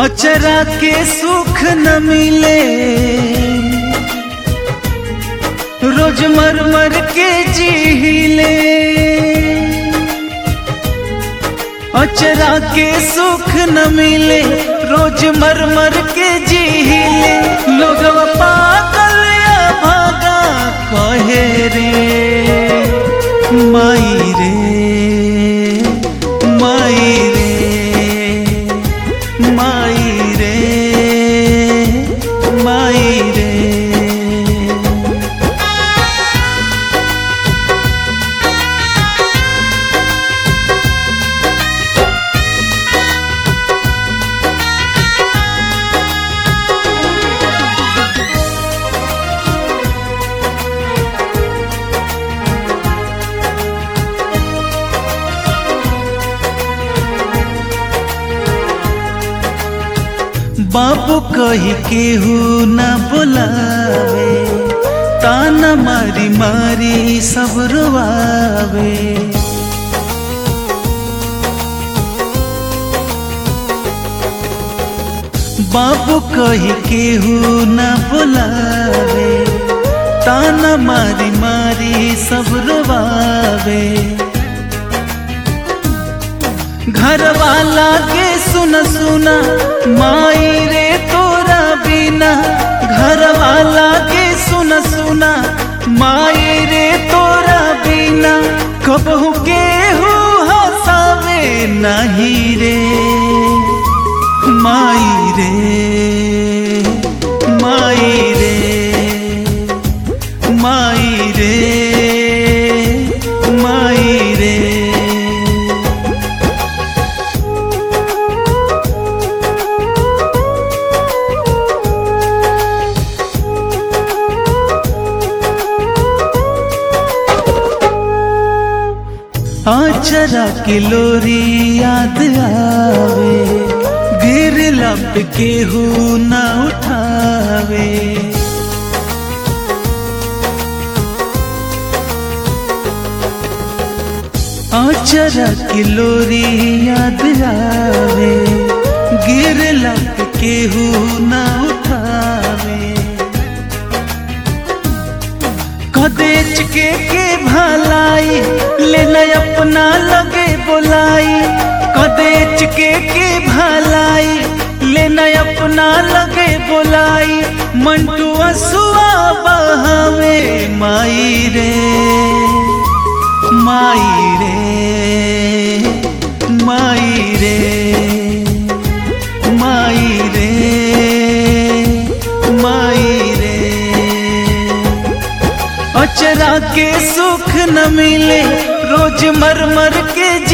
अचरा के सुख न मिले रोज मर मर के जीले अचरा के सुख न मिले रोज मर मर के जीले लोग पागल या भागा कहे रे माई रे माई रे माई रे माई रे बाबू कही केहू न बुलावे ताना मारी मारी सब रुआवे बाबू कही केहू न बुलावे ताना मारी मारी सब रुआवे घर वाला के सुन सुना माई रे तोरा बिना घर वाला के सुन सुना माई रे तोरा बिना कबहू के हो हसावे नहीं रे माई रे माई रे माई रे माई रे आचरा की लोरी याद आवे गिर लब के हु न उठावे आचरा की लोरी याद आवे गिर लब के हु न उठावे कदेच के के भलाई लेना अपना लगे बोलाई कदेच के के भलाई लेना अपना लगे बोलाई मंटू असुआ बहावे माई रे माई रे माई रे माई रे माई रे अचरा के सुख न मिले रोज मर मर के